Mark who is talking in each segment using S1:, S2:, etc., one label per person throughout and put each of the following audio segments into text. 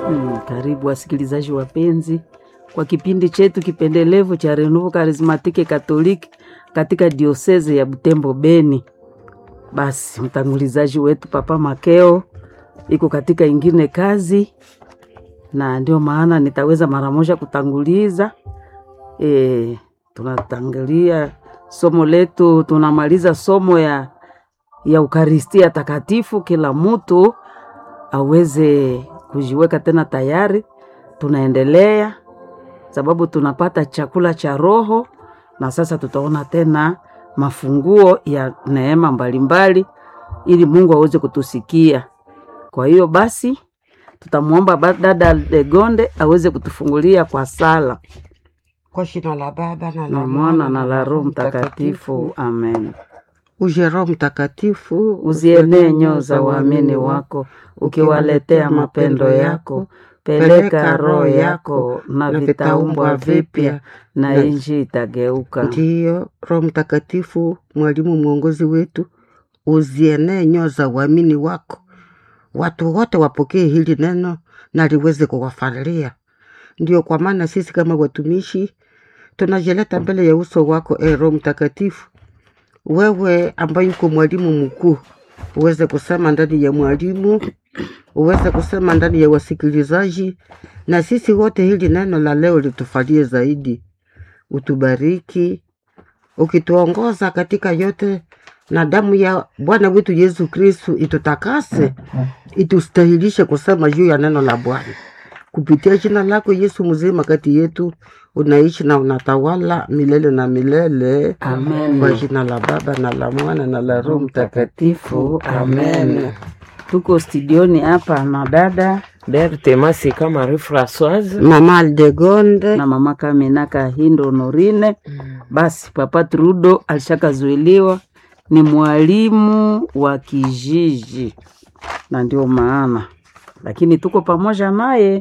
S1: Mm, karibu wasikilizaji wapenzi kwa kipindi chetu kipendelevu cha Renouveau Charismatique Catholique katika dioseze ya Butembo Beni. Basi mtangulizaji wetu Papa Makeo iko katika ingine kazi, na ndio maana nitaweza mara moja kutanguliza. E, tunatangulia somo letu, tunamaliza somo ya ya Ukaristia Takatifu, kila mtu aweze kujiweka tena tayari. Tunaendelea sababu tunapata chakula cha roho, na sasa tutaona tena mafunguo ya neema mbalimbali, ili Mungu aweze kutusikia. Kwa hiyo basi tutamwomba ba- dada Legonde aweze kutufungulia kwa sala
S2: Kwa jina la Baba na la
S1: na Mwana na la Roho Mtakatifu, amen.
S2: Uje Roho Mtakatifu,
S1: Uzienee nyoo za waamini wako, ukiwaletea mapendo yako. Peleka roho yako, na vitaumbwa vipya, na nchi itageuka.
S2: Ndiyo, Roho Mtakatifu, mwalimu mwongozi wetu, uzienee nyoo za uamini wako, watu wote wapokee hili neno na liweze kuwafalia. Ndio kwa maana sisi kama watumishi tunajileta mbele ya uso wako, e Roho Mtakatifu, wewe ambaye uko mwalimu mkuu, uweze kusema ndani ya mwalimu, uweze kusema ndani ya wasikilizaji, na sisi wote hili neno la leo litufalie zaidi. Utubariki ukituongoza katika yote, na damu ya Bwana wetu Yesu Kristu itutakase, itustahilishe kusema juu ya neno la Bwana. Kupitia jina lako Yesu mzima kati yetu, unaishi na unatawala milele na milele.
S1: Amen.
S2: Kwa jina la Baba na la Mwana na la Roho Mtakatifu, amen.
S1: Tuko studioni hapa na dada
S3: Berthe Masika Marie Françoise.
S2: Mama Aldegonde,
S1: na mama Kamina Kahindo Honorine. Basi papa Trudo alishakazuiliwa ni mwalimu wa kijiji, na ndio maana lakini tuko pamoja naye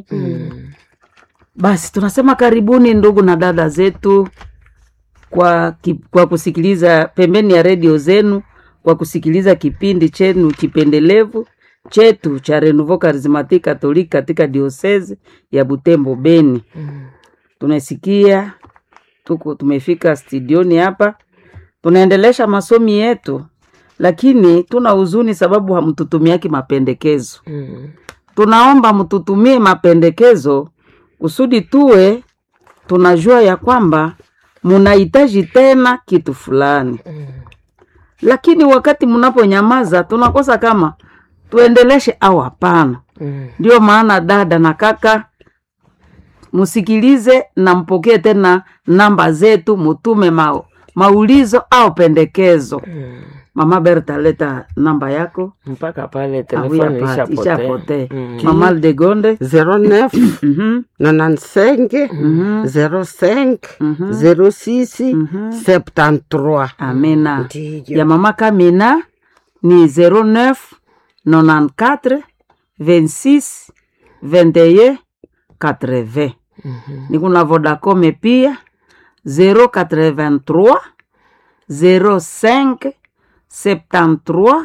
S1: basi tunasema karibuni ndugu na dada zetu kwa, ki, kwa kusikiliza pembeni ya redio zenu kwa kusikiliza kipindi chenu kipendelevu chetu cha Renouveau Charismatique Catholique katika diosezi ya Butembo Beni. Tunasikia tuko tumefika studioni hapa, tunaendelesha masomi yetu, lakini tuna huzuni sababu hamtutumiaki mapendekezo
S3: Mm.
S1: tunaomba mtutumie mapendekezo kusudi tuwe tunajua ya kwamba munahitaji tena kitu fulani, lakini wakati mnaponyamaza tunakosa kama tuendeleshe au hapana.
S3: Mm.
S1: Ndio maana dada na kaka, msikilize na mpokee tena namba zetu, mutume ma, maulizo au pendekezo.
S3: Mm.
S1: Mama Berta, leta namba yako.
S3: mpaka pale
S1: Ah,
S3: telefoni
S1: oui, hapa,
S3: ishapotea.
S1: ishapotea.
S3: Mm.
S1: Mama Aldegonde
S2: 09
S1: mhm,
S2: 95
S1: mhm,
S2: 05
S1: mhm.
S2: 06
S1: Mhm.
S2: 73.
S1: Amina.
S2: Ndiyo.
S1: Ya mama Kamina ni 09 94 26 21 80. Ni kuna Vodacom pia 083 05 73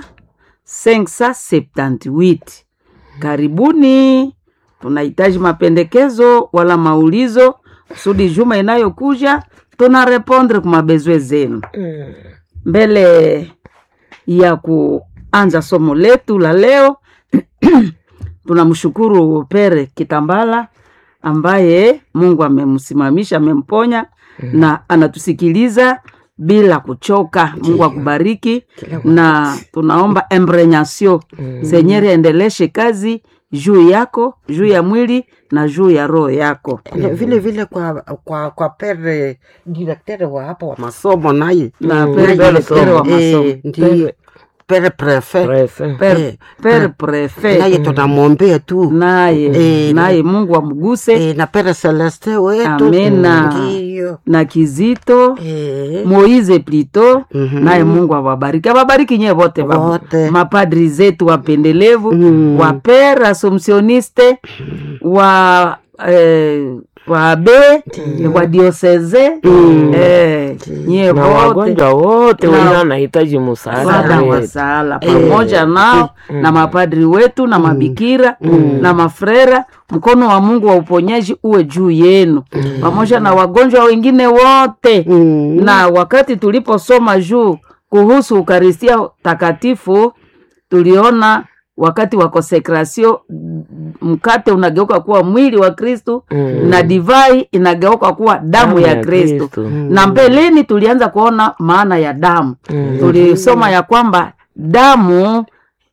S1: 578. Karibuni, tunahitaji mapendekezo wala maulizo kusudi juma inayokuja tuna repondre kwa mabezwe zenu
S3: Mm.
S1: mbele ya kuanza somo letu la leo tunamshukuru Pere Kitambala ambaye Mungu amemsimamisha amemponya na anatusikiliza bila kuchoka. Mungu akubariki, na tunaomba embrenyasio Senyeri aendeleshe kazi juu yako, juu ya mwili na juu ya roho yako.
S2: Na vile vile kwa kwa kwa pere direktere wa hapa wa masomo naye
S1: Na
S3: Mm.
S1: pere
S2: Naye,
S1: direktere wa masomo.
S2: eh, ndiyo pere prefe
S3: Prefe.
S1: Per,
S2: Eh,
S1: per
S2: na-
S1: prefe
S2: naye tunamwombea tu
S1: naye
S2: Eh,
S1: naye Mungu amguse
S2: eh, na pere Celeste wetu
S1: Amena.
S2: ndiyo
S1: na Kizito
S2: eh,
S1: Moize Plito
S2: Mhm.
S1: naye Mungu awabariki, awabariki nyewe wote baba.
S2: Wote.
S1: mapadri zetu wapendelevu
S2: Mm.
S1: wa per assumptioniste wa eh, wabe wa dioseze eh, nyie
S3: na
S1: wote
S3: wagonjwa wote
S1: Na-
S3: wenye wanahitaji msaada
S1: msaada wa
S3: wetu.
S1: sala pamoja nao na mapadri wetu na mabikira na mafrera mkono wa mungu wa uponyaji uwe juu yenu pamoja na wagonjwa wengine wote
S2: Mm.
S1: na wakati tuliposoma juu kuhusu ukaristia takatifu tuliona wakati wa konsekrasio mkate unageuka kuwa mwili wa kristu
S3: Mm.
S1: na divai inageuka kuwa damu ya kristu
S3: Kristo.
S1: na mbeleni tulianza kuona maana ya damu
S3: Mm.
S1: tulisoma ya kwamba damu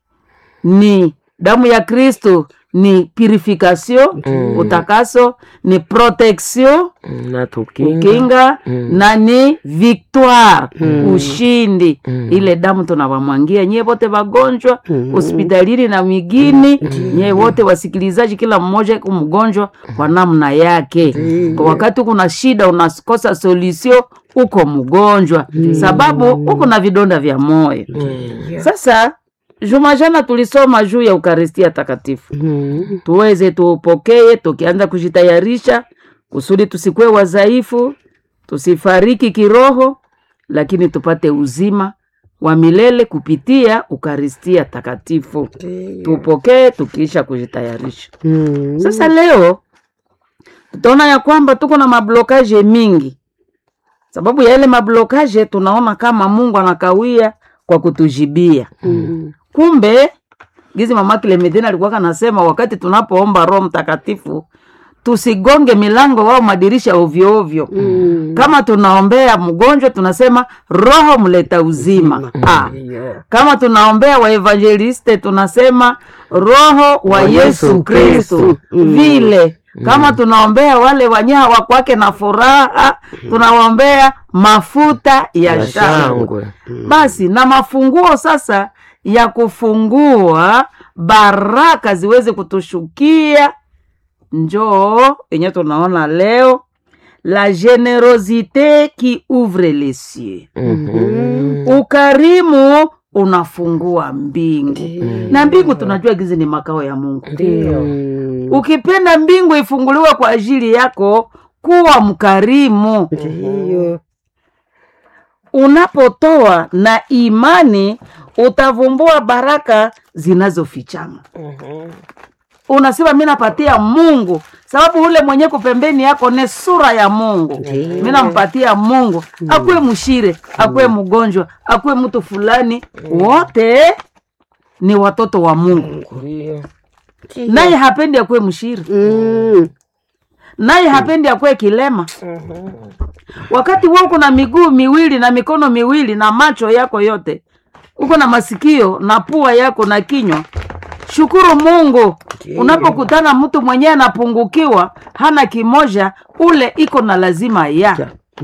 S1: ni damu ya kristu ni purification
S3: Mm.
S1: utakaso ni protection
S3: Mm, na tukinga
S1: kinga
S3: Mm.
S1: na ni victoire ushindi
S3: Mm.
S1: ile damu tunawamwangia nyie wote wagonjwa
S2: Mm.
S1: hospitalini na migini nyie wote wasikilizaji kila mmoja iko mgonjwa kwa namna yake kwa wakati kuna shida unakosa solution uko mgonjwa sababu uko na vidonda vya moyo
S3: Mm.
S1: sasa juma jana tulisoma juu ya ukaristia takatifu
S2: Mm.
S1: tuweze tuupokee tukianza kujitayarisha kusudi tusikuwe wadhaifu tusifariki kiroho lakini tupate uzima wa milele kupitia ukaristia takatifu tupokee tukiisha kujitayarisha
S2: Mm.
S1: sasa leo tutaona ya kwamba tuko na mablokaje mingi sababu ya ile mablokaje tunaona kama mungu anakawia kwa kutujibia
S2: Mm.
S1: kumbe gizi mama Clementine alikuwa kanasema wakati tunapoomba roho mtakatifu tusigonge milango wao madirisha ovyo ovyo
S2: Mm.
S1: kama tunaombea mgonjwa tunasema roho mleta uzima ah.
S2: Yeah.
S1: kama tunaombea waevangeliste tunasema roho wa yesu kristu vile kama tunaombea wale wanyaa wakwake na furaha tunawaombea mafuta ya
S3: Ya
S1: shangwe
S3: shangwe
S1: basi na mafunguo sasa ya kufungua baraka ziweze kutushukia njoo yenye tunaona leo la generosite qui ouvre les cieux
S3: Mhm.
S1: ukarimu unafungua mbingu na mbingu tunajua gizi ni makao ya mungu
S3: Ndio.
S2: Mm.
S1: ukipenda mbingu ifunguliwe kwa ajili yako kuwa mkarimu
S2: Ndiyo.
S1: unapotoa na imani utavumbua baraka zinazofichama
S3: Mhm.
S1: unasema mi napatia mungu sababu ule mwenye kupembeni yako ni sura ya mungu mi nampatia mungu akuwe mshire akuwe mgonjwa akuwe mtu fulani wote ni watoto wa mungu
S3: Ndio.
S1: naye hapendi akuwe mshire
S2: Mm.
S1: naye hapendi akuwe kilema wakati we uko na miguu miwili na mikono miwili na macho yako yote uko na masikio na pua yako na kinywa shukuru mungu unapokutana mtu mwenyewe anapungukiwa hana kimoja ule iko na lazima ya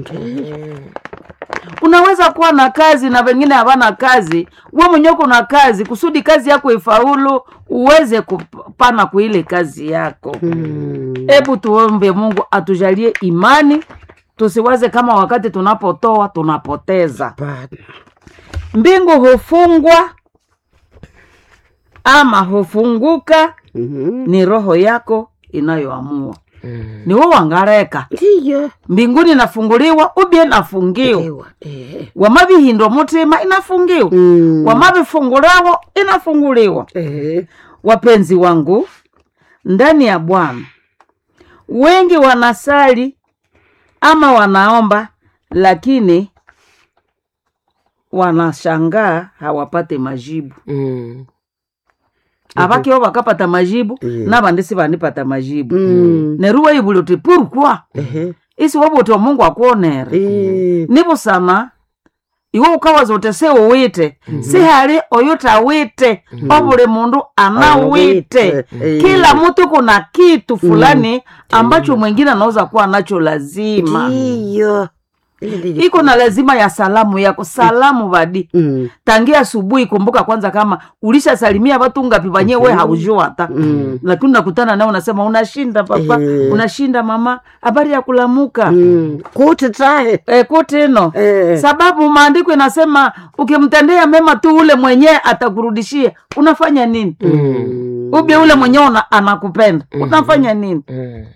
S1: unaweza kuwa na kazi na wengine hawana kazi we mwenyewe uko na kazi kusudi kazi yako ifaulu uweze kupana kwa ile kazi yako
S2: Mm.
S1: hebu tuombe mungu atujalie imani tusiwaze kama wakati tunapotoa tunapoteza
S2: Bana.
S1: mbingu hufungwa ama hufunguka
S2: Mhm.
S1: ni roho yako inayoamua
S3: Mm.
S1: ni wo wangareka
S2: Ndiyo.
S1: mbinguni inafunguliwa ubie inafungiwa
S2: Ewa. Eh.
S1: wamabihindwa mutima inafungiwa
S2: Mm.
S1: wamabifungulawo inafunguliwa
S2: Eh.
S1: wapenzi wangu ndani ya bwana wengi wanasali ama wanaomba lakini wanashangaa hawapate majibu
S3: Mm.
S1: avakiwo vakapata majibu
S2: Mhm.
S1: navandisi vanipata majibu
S2: Mm.
S1: neruwa ivuli uti purukwa
S2: Ehe.
S1: isi wavuti wa mungu akuonere
S2: Eh.
S1: nivusama iwe ukawaza uti si uwite si hali oyuta wite ovuli mundu anawite
S2: Anawite.
S1: kila mtu kuna kitu fulani ambacho mwingine anaweza kuwa nacho lazima
S2: Ndiyo.
S1: iko na lazima ya salamu yako salamu vadi
S2: Mm.
S1: tangia asubuhi kumbuka kwanza kama ulishasalimia watu ngapi vanye we haujua hata
S2: Mm.
S1: lakini unakutana nao unasema unashinda papa
S2: Eh.
S1: unashinda mama habari ya kulamuka
S2: Mm. kuti tahe
S1: e, kutino
S2: Eh.
S1: sababu maandiko inasema ukimtendea mema tu ule mwenyewe atakurudishia unafanya nini
S2: Mm.
S1: ubye ule mwenyewe una- anakupenda unafanya nini
S3: Mm.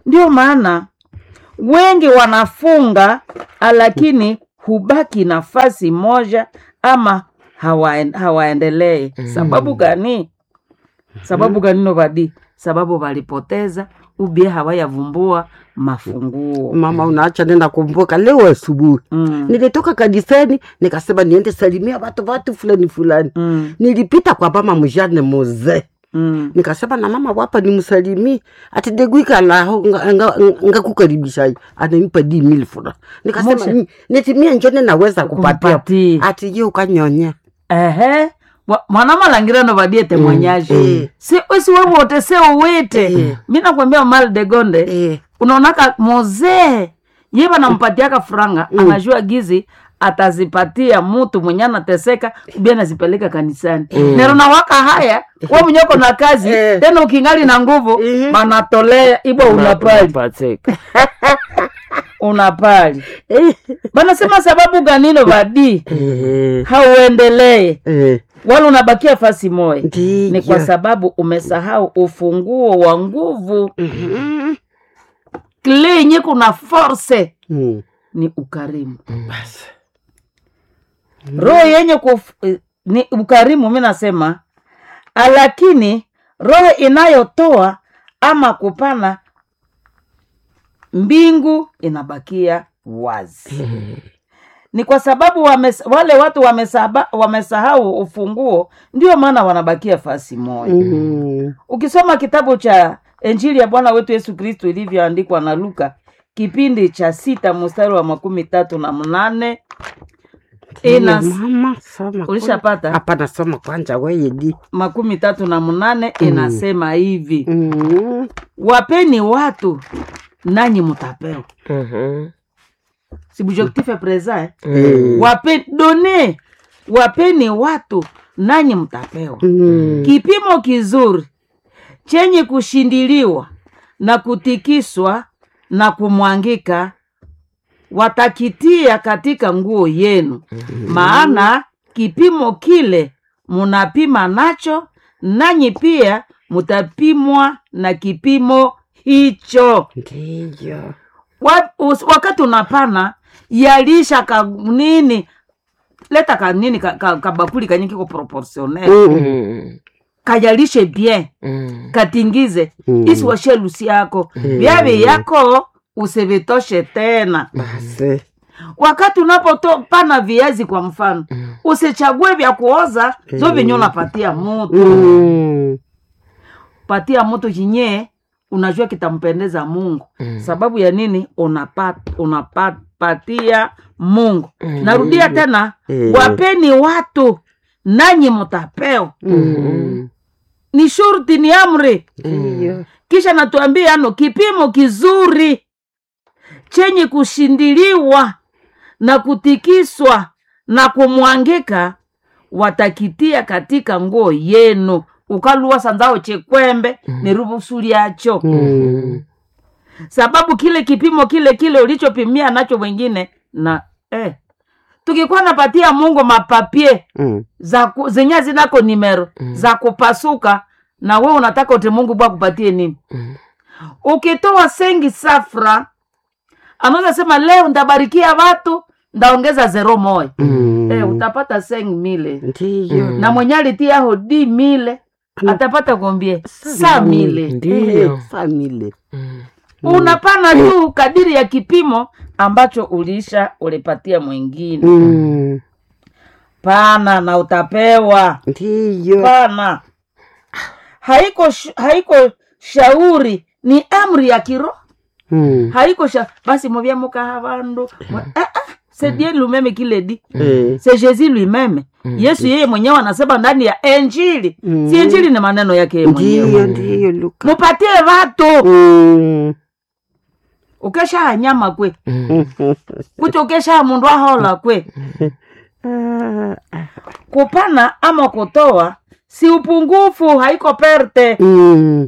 S1: ndio maana wengi wanafunga lakini hubaki nafasi moja ama hawaen, hawaendelee sababu gani sababu gani novadi sababu walipoteza ubie hawayavumbua mafunguo
S2: mama unaacha nenda kumbuka leo asubuhi
S1: mm.
S2: nilitoka kanisani nikasema niende salimia watu watu fulani fulani
S1: Mm.
S2: nilipita kwa mama mjane muzee
S1: Mm.
S2: nikasema na mama wapa nimsalimie ati deguikalaho ngakukaribisha ananipa di mil fura nikasema
S1: Moshe.
S2: "Ni- nitimie njone naweza kupatia
S1: Kumpatia.
S2: ati ye ukanyonya
S1: ehe Wa- mwanamalangira novadie temwanyaji
S2: Mm.
S1: si usi wewote se uwite
S2: Mm.
S1: mi nakwambia mal de gonde
S2: Eh,
S1: unaonaka mozee ye vanampatiaka franga
S2: Mm.
S1: anajua gizi atazipatia mutu mwenye anateseka ubia nazipeleka kanisani
S2: Mm.
S1: nero nawaka haya we mwenyeko na kazi
S2: Eh.
S1: tena ukingali na nguvu
S2: Mhm.
S1: banatolea ibwa unapali
S3: Unapacheka.
S1: unapali
S2: eh,
S1: banasema sababu ganino vadi
S2: eh,
S1: hauendelee
S2: eh,
S1: wala unabakia fasi moya
S2: ndiyo.
S1: ni kwa sababu umesahau ufunguo wa nguvu
S2: Mhm.
S1: kile yenye kuna force
S2: Mm.
S1: ni ukarimu
S2: Basi.
S1: roho yenye kuf, eh, ni ukarimu mi nasema lakini roho inayotoa ama kupana mbingu inabakia wazi ni kwa sababu wames, wale watu wamesaba, wamesahau ufunguo ndio maana wanabakia fasi moja
S2: Mhm.
S1: ukisoma kitabu cha injili ya bwana wetu yesu kristu ilivyoandikwa na luka kipindi cha sita mstari wa makumi tatu na mnane ina
S2: Ndiyo, mama soma
S1: ulishapata
S2: hapana soma kwanja weye di
S1: makumi tatu na mnane inasema hivi
S2: Mhm.
S1: wapeni watu nanyi mutapewa
S3: Mhm.
S1: sibujektife presa eh?
S2: Eh.
S1: Wape, done wapeni watu nanyi mtapewa
S2: Mhm.
S1: kipimo kizuri chenye kushindiliwa na kutikiswa na kumwangika watakitia katika nguo yenu maana kipimo kile munapima nacho nanyi pia mutapimwa na kipimo hicho
S2: ndiyo
S1: Wa- us- wakati unapana yalisha ka nini leta ka nini ka, ka, kabakuli kanye kiko proportionnel
S2: Mhm.
S3: Mhm.
S1: kayalishe bien
S3: Mhm.
S1: katingize
S2: Mm.
S1: isiwashe lusi yako vyavi yako usivitoshe tena
S2: basi
S1: wakati unapopana viazi kwa mfano usichague vya kuoza zo venye unapatia mutu
S2: Mhm.
S1: patia mutu chinye unajua kitampendeza mungu sababu ya nini unapat, unapatia mungu narudia tena
S2: Eh.
S1: wapeni watu nanyi mutapewa
S2: Mhm.
S1: ni shurti ni amri
S2: ndiyo
S1: kisha natuambia ano kipimo kizuri chenye kushindiliwa na kutikiswa na kumwangika watakitia katika nguo yenu ukaluwa sanzao chekwembe ni rubusu lyacho
S2: Mhm.
S1: sababu kile kipimo kile kile ulichopimia nacho wengine na eh, tukikuwa napatia mungu mapapie
S2: Mhm.
S1: za ku, zenye zinako nimero za kupasuka na we unataka uti mungu bwa kupatie nini
S3: Mm.
S1: ukitoa sengi safra anaweza sema leo ndabarikia watu ndaongeza zero moya
S2: Mhm.
S1: eh, utapata seng mile
S2: ndiyo
S3: Mm.
S1: na mwenye alitia hodi mile atapata kombie sa mile
S3: Ndiyo.
S2: famili
S3: Mhm.
S1: unapana tu kadiri ya kipimo ambacho ulisha ulipatia mwingine
S2: Mhm.
S1: pana na utapewa
S2: ndiyo
S1: pana haiko sh- haiko shauri ni amri ya kiroho
S2: Mhm.
S1: haiko sha basi movya mukaha vandu Mwe- ah, ah, c'est Dieu lui-même qui le dit
S2: Eh.
S1: c'est jésus lui-même yesu yeye mwenyewe anasema ndani ya enjili
S2: Mm.
S1: si enjili ni maneno yake yeye
S2: ndiyo
S1: mwenyewe
S2: ndiyo luka
S1: mupatie vatu
S2: Mhm.
S1: ukesha nyama kwe
S2: Mhm.
S1: kuti ukesha mundu ahola kwe
S2: Ah,
S1: kupana ama kutoa si upungufu haiko perte
S2: mhm.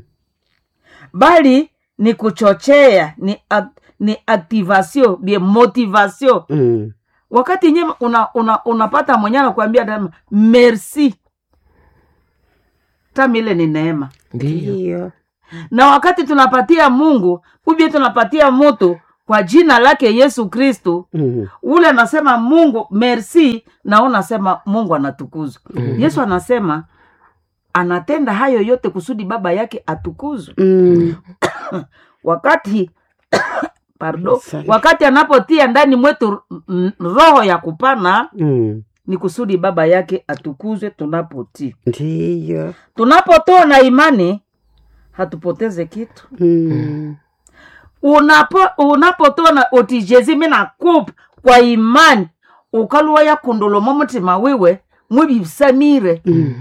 S1: bali ni kuchochea ni, ak, ni activation bien motivation
S2: Mhm.
S1: wakati nye una, una, unapata mwenye anakuambia tena merci tami ile ni neema
S3: Ndiyo.
S2: ndiyo
S1: na wakati tunapatia mungu ubie tunapatia moto kwa jina lake yesu kristu
S2: Mm.
S1: ule anasema mungu merci na wewe unasema mungu anatukuzwa yesu anasema anatenda hayo yote kusudi baba yake atukuzwe
S2: Mm.
S1: wakati pardon,
S2: Sorry.
S1: wakati anapotia ndani mwetu mm, roho ya kupana
S2: Mm.
S1: ni kusudi baba yake atukuzwe tunapotii
S2: ndiyo
S1: tunapotoa na imani hatupoteze kitu
S2: Mm.
S1: unapo unapotoa na otijezi mina kupa kwa imani ukaluwa yakundolomo mutima wiwe mwibisamire
S2: Mm.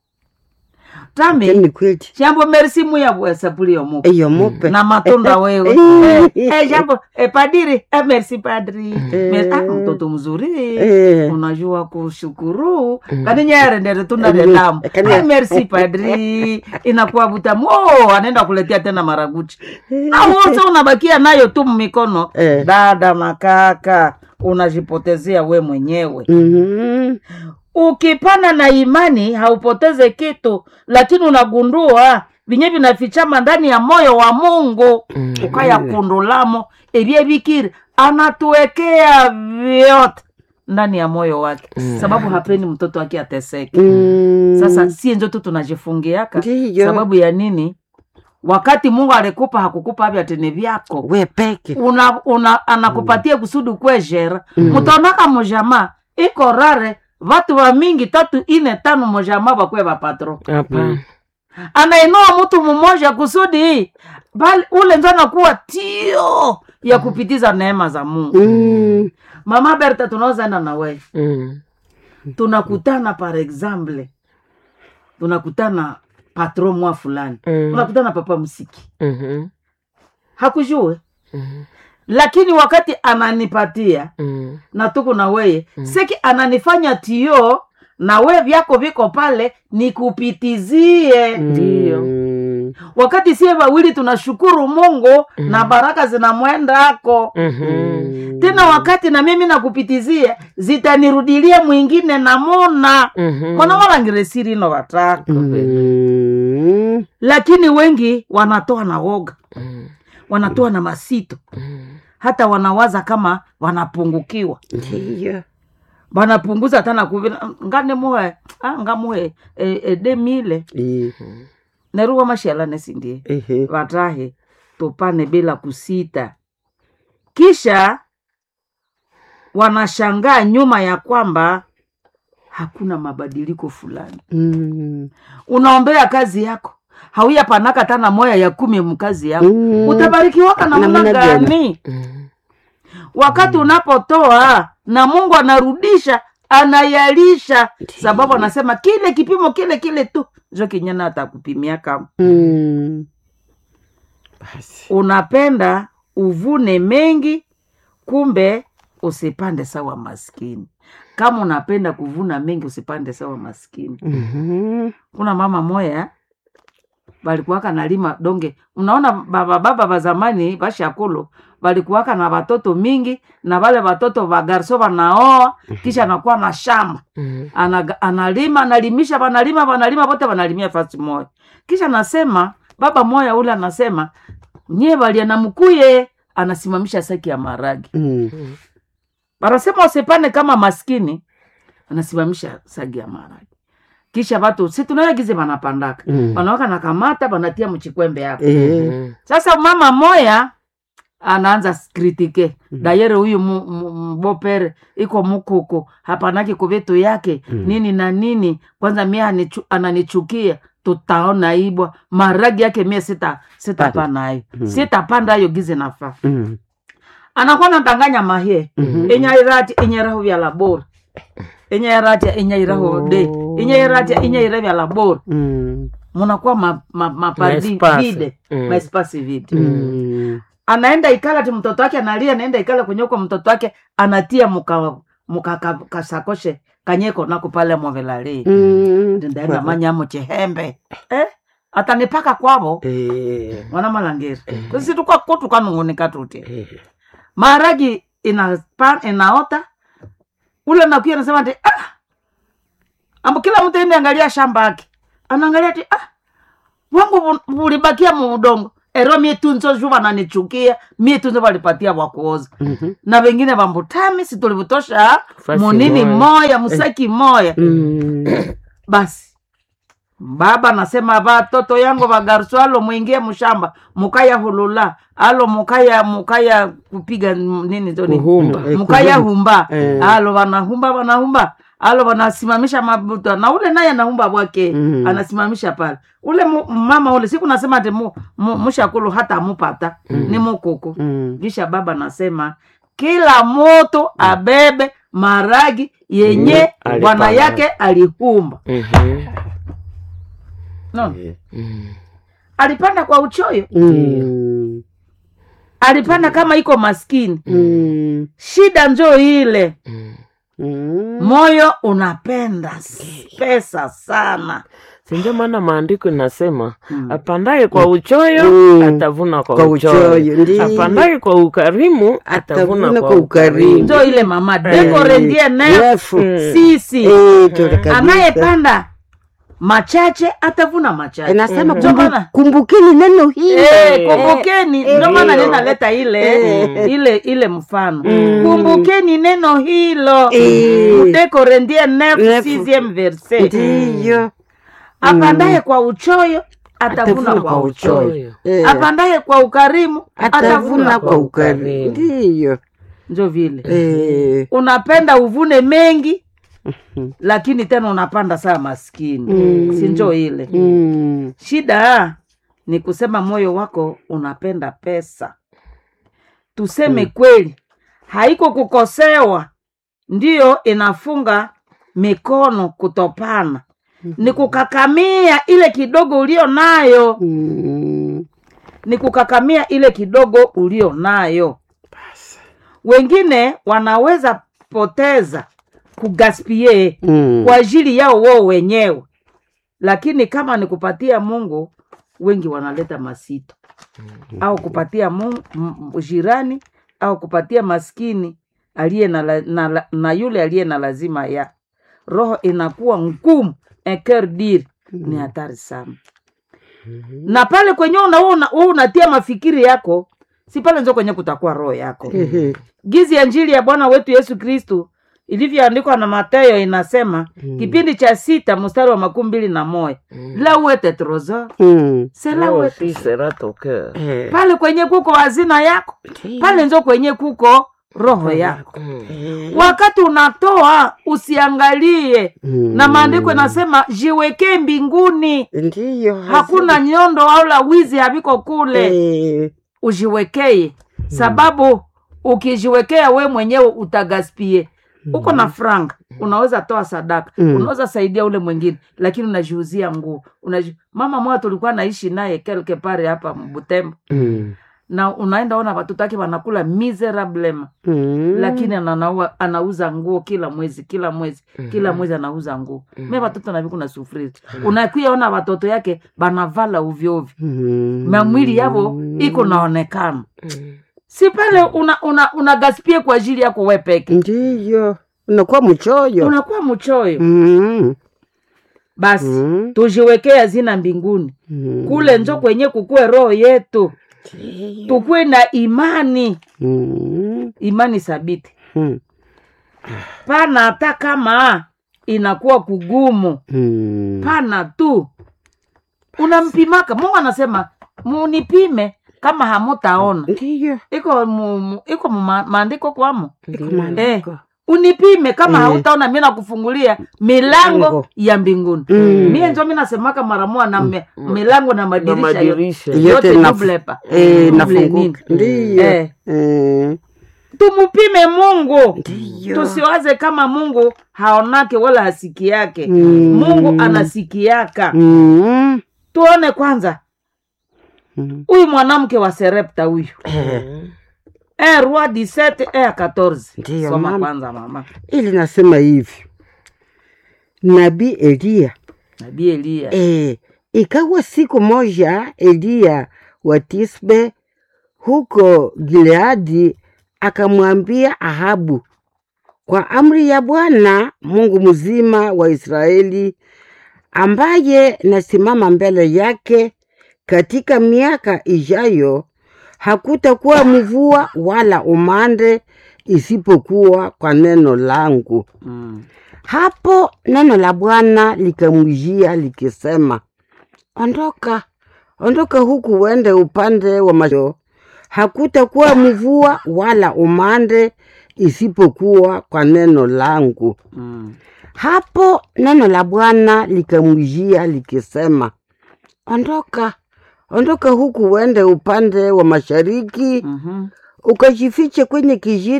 S1: tami
S2: ni kweli
S1: jambo merisi muyabwesapulio mupa
S2: eyo mupe
S1: na matunda wewe
S2: Eh.
S1: eh, eh, jambo eh, padiri eh, merci padri
S2: Eh.
S1: Mer- ah, mtoto mzuri
S2: Eh.
S1: unajua kushukuru kaninyerendere tunare
S2: Mm.
S1: damu
S2: Kani-
S1: ah, merci padri inakuwa butamu oh, anaenda kuletea tena maraguchi na wote unabakia nayo tu mmikono
S2: Eh.
S1: dada makaka unajipotezea we mwenyewe
S2: Mhm.
S1: ukipana na imani haupoteze kitu lakini unagundua vinye vinafichama ndani ya moyo wa mungu ukaya kundulamo ebye bikiri anatuwekea vyote ndani ya moyo wake sababu hapendi mtoto wake ateseke
S2: Mm.
S1: sasa sie njo tu tunajifungiaka
S2: Ndiyo.
S1: sababu ya nini wakati mungu alikupa hakukupa avya tene vyako
S2: we peke
S1: una, una, anakupatia kusudi kwejera mutonaka mujama iko rare vatu va mingi tatu ine tano mujama vakwe vapatro
S3: Hapana.
S1: anainua mtu mmoja kusudi bali ule njo anakuwa tio ya kupitiza neema za mungu
S2: Mm.
S1: mama berta tunaozaenda na wewe
S3: Mm.
S1: tunakutana par exemple tunakutana patro mwa fulani
S3: Mm.
S1: tunakutana papa msiki
S3: Mhm.
S1: hakujue
S3: Mhm.
S1: lakini wakati ananipatia
S3: Mm.
S1: na tuko na weye seki ananifanya tio na we vyako viko pale nikupitizie
S3: Ndiyo.
S2: Mm.
S1: wakati sie wawili tunashukuru mungu na baraka zinamwendako
S3: Mhm.
S1: tena wakati na mimi nakupitizia zitanirudilia mwingine namuna
S3: Mhm.
S1: mwana walangiresiri no wataka
S2: Mm.
S1: lakini wengi wanatoa na woga
S3: Mm.
S1: wanatoa na masito
S3: Mm.
S1: hata wanawaza kama wanapungukiwa
S2: ndiyo
S1: wanapunguza hata nakuvila ngane muhe ah, ngamuhe e, e, demile
S2: Eh,
S1: neruwa mashalane sindie
S2: ehe.
S1: vatahe tupane bila kusita kisha wanashangaa nyuma ya kwamba hakuna mabadiliko fulani
S2: Mm.
S1: unaombea kazi yako hauya panaka tana moya ya kumi mkazi yako
S2: Mm.
S1: utabarikiwaka namna
S2: Namna gani?
S1: gani
S3: Mm.
S1: wakati unapotoa na mungu anarudisha anayalisha sababu anasema kile kipimo kile kile tu jo kinyana atakupimia kama
S2: Mm. basi
S1: unapenda uvune mengi kumbe usipande sawa maskini kama unapenda kuvuna mengi usipande sawa maskini
S2: Mhm.
S1: kuna mama moya balikuwaka nalima donge unaona baba baba ba zamani bashakulu balikuwaka na watoto mingi na wale watoto bagarso wanaoa kisha anakuwa na shamba
S3: Mm.
S1: Anaga- analima analimisha wanalima wanalima wote wanalimia fasi moya kisha anasema baba moya ule anasema nyie balia na mkuye anasimamisha saki ya maragi
S2: Mm.
S1: wanasema usipane kama maskini anasimamisha sagi ya maragi kisha watu si tunayagize wanapandaka
S2: Mm.
S1: wanawaka nakamata wanatia mchikwembe yako
S2: Eh,
S3: Mm.
S1: sasa mama moya anaanza kritike dayere huyu mu- mu- mbopere iko mukuku hapanaki kuvitu yake nini na nini kwanza mie anichu, ananichukia tutaona ibwa maragi yake mie sita sitapana ayo sitapanda ayo gize nafaa
S2: mm.
S1: anakuwa natanganya mahie inyairati inyeraho vya labora inyairatia inyairaho de inyairatia inyaira vya labora
S2: Mm.
S1: munakuwa ma, ma, mapardi
S3: Maespasi.
S1: vide
S3: Mm.
S1: maespasi vide
S2: Mm.
S1: anaenda ikala ti mtoto wake analia anaenda ikala kwenye uko mtoto wake anatia muka muka ka- kasakoshe kanyeko nako pale movelali
S2: Mm.
S1: ndaenda manyamo chihembe eh? atanipaka kwavo
S2: Eh,
S1: mwana malangeri kusituka kutu kanungunika tuti
S2: eh.
S1: maharagi ina inaota ule nakuya nasema ti ah! ambo kila mtu ende angalia shamba yake anaangalia ti ah! wangu vu- vulibakia mu udongo ero mie tunzo ju vananichukia mie tunzo valipatia vakuoza
S2: Mhm.
S1: na vengine vambutami situlivutosha
S3: Fasi
S1: munini
S3: moya.
S1: moya musaki moya
S2: Mm.
S1: basi baba nasema vatoto yangu vagarso alo mwingie mshamba mukaya hulula alo mukaya mukaya kupiga m- nini toni
S3: Kuhumba.
S2: Eh,
S1: mukaya
S2: kuhumba.
S1: humba
S2: Eh.
S1: alo vanahumba vanahumba alo vanasimamisha mabuta na ule naye anahumba bwake
S2: Mm.
S1: anasimamisha pale ule mu, mama ule siku nasema ati mu, mu, mushakulu hata amupata ni mukuku
S2: Mm.
S1: kisha baba nasema kila moto abebe maragi yenye
S3: Mm,
S1: bwana
S3: alipanda.
S1: yake alihumba
S3: Mhm.
S1: no.
S3: Mm.
S1: alipanda kwa uchoyo
S2: Mm.
S1: alipanda kama iko maskini
S2: Mm.
S1: shida njo ile
S3: Mm.
S2: Mm.
S1: moyo unapenda s- pesa sana
S3: Si ndio maana maandiko inasema
S1: Mm.
S3: apandaye kwa uchoyo
S2: Mm.
S3: atavuna kwa,
S2: Kwa
S3: uchoyo,
S2: uchoyo, ndiyo.
S3: apandaye kwa ukarimu atavuna
S2: Atavuna
S3: kwa
S2: kwa ukarimu.
S3: ukarimu.
S1: njo ile mama dekore ndiye ne
S2: Refu.
S3: Mm.
S1: sisi
S2: Eh, tole kabisa.
S1: anayepanda machache atavuna machache
S2: Inasema
S1: Ndio
S2: kumbu-
S1: maana-
S2: kumbukeni neno hili
S1: Eh, kumbukeni ndio maana
S3: Ndiyo.
S1: ninaleta ile
S3: Mm.
S1: ile ile mfano
S2: Mm.
S1: kumbukeni neno hilo
S2: Eh.
S1: mtekore ndiye nef
S2: Nef.
S1: sixième verset
S2: ndiyo
S1: apandaye kwa uchoyo atavuna kwa uchoyo
S2: Eh,
S1: apandaye kwa ukarimu
S2: atavuna kwa ukarimu
S3: ukarimu.
S2: ndiyo
S1: njo vile
S2: Eh,
S1: unapenda uvune mengi lakini tena unapanda saa maskini
S2: Mm.
S1: si njo ile
S2: mm,
S1: shida ni kusema moyo wako unapenda pesa tuseme kweli haiko kukosewa ndiyo inafunga mikono kutopana ni kukakamia ile kidogo ulio nayo
S2: mm,
S1: ni kukakamia ile kidogo ulio nayo wengine wanaweza poteza kugaspie
S2: mm.
S1: kwa ajili yao wao wenyewe lakini kama ni kupatia mungu wengi wanaleta masito au kupatia mungu, m- jirani au kupatia maskini aliye na, la- na, la- na yule aliye na lazima ya roho inakuwa ngumu eker dir ni hatari sana na pale kwenye unaona wewe unatia mafikiri yako si pale nzo kwenye kutakuwa roho yako
S2: Ehe,
S1: gizi ya njili ya bwana wetu yesu kristu ilivyoandikwa na matayo inasema
S2: Mm.
S1: kipindi cha sita mstari wa makumi mbili na moja la uete trozo
S2: mm.
S1: sela
S3: Leo
S1: uete
S3: si sera tokea.
S2: Eh,
S1: pale kwenye kuko hazina yako pale nzo kwenye kuko roho yako
S3: Mm.
S2: eh,
S1: wakati unatoa usiangalie
S2: mm.
S1: na maandiko inasema jiwekee mbinguni
S2: ndiyo
S1: hakuna nyondo au la wizi haviko kule
S2: Eh,
S1: ujiwekee sababu ukijiwekea we mwenyewe utagaspie uko na franga unaweza toa sadaka
S2: Mm.
S1: unaweza saidia ule mwingine lakini unajiuzia nguo Unaji... mama moja tulikuwa naishi naye kelke pare hapa butembo
S2: mm,
S1: na unaenda ona watoto wake wanakula miserablema
S2: mm.
S1: lakini ananaua, anauza nguo kila mwezi kila mwezi kila mwezi anauza nguo me watoto naviku na sufriri unakuya ona watoto yake banavala uvyoovyo
S2: Mm.
S1: na mwili yavo iko naonekana
S3: Mm.
S1: si pale una, una, una gaspie kwa ajili yako we peke
S2: ndiyo unakuwa mchoyo
S1: unakuwa mchoyo
S2: Mm,
S1: basi
S2: mm,
S1: tujiwekee hazina mbinguni
S2: mm.
S1: kule njo kwenye kukue roho yetu
S2: Ndiyo.
S1: tukuwe na imani
S2: Mm,
S1: imani thabiti
S2: mm,
S1: pana hata kama inakuwa kugumu
S2: mm.
S1: pana tu unampimaka mungu anasema munipime kama hamutaona
S2: ndiyo
S1: iko mu, mu, iko mu ma- maandiko kwamo
S2: iko
S3: Ndiyo.
S2: maandiko.
S1: unipime kama
S2: Eh.
S1: hautaona mi nakufungulia milango
S2: Milango.
S1: ya mbinguni
S2: Mm.
S1: mie njo mi nasemaka maramoa na me, milango na
S3: Na
S1: madirisha yote
S3: madirisha.
S2: Yote
S1: yote
S2: naf-
S1: dublepa
S2: Eh,
S1: Double
S2: nafunguka
S1: nini?
S2: ndiyo
S1: Eh.
S2: Eh,
S1: tumupime mungu
S2: ndiyo
S1: tusiwaze kama mungu haonake wala hasiki yake
S2: Mm.
S1: mungu anasikiaka
S2: Mm,
S1: tuone kwanza
S2: mm.
S1: huyu mwanamke wa serepta huyu
S3: Mm.
S1: Eh, roi 17 eh, 14
S2: Ndiyo,
S1: soma
S2: mama.
S1: kwanza mama
S2: ili nasema hivi nabii eliya
S1: nabii eliya
S2: e, ikawa siku moja eliya wa tisbe huko gileadi akamwambia ahabu kwa amri ya bwana mungu mzima wa israeli ambaye nasimama mbele yake katika miaka ijayo hakutakuwa mvua wala umande isipokuwa kwa neno langu.
S1: Mm.
S2: Hapo neno la Bwana likamjia likisema, ondoka, ondoka huku uende upande wa masho, hakutakuwa mvua wala umande isipokuwa kwa neno langu.
S1: Mm.
S2: Hapo neno la Bwana likamjia likisema, ondoka, ondoka huku uende upande wa mashariki,
S1: Mhm.
S2: ukajifiche kwenye kijito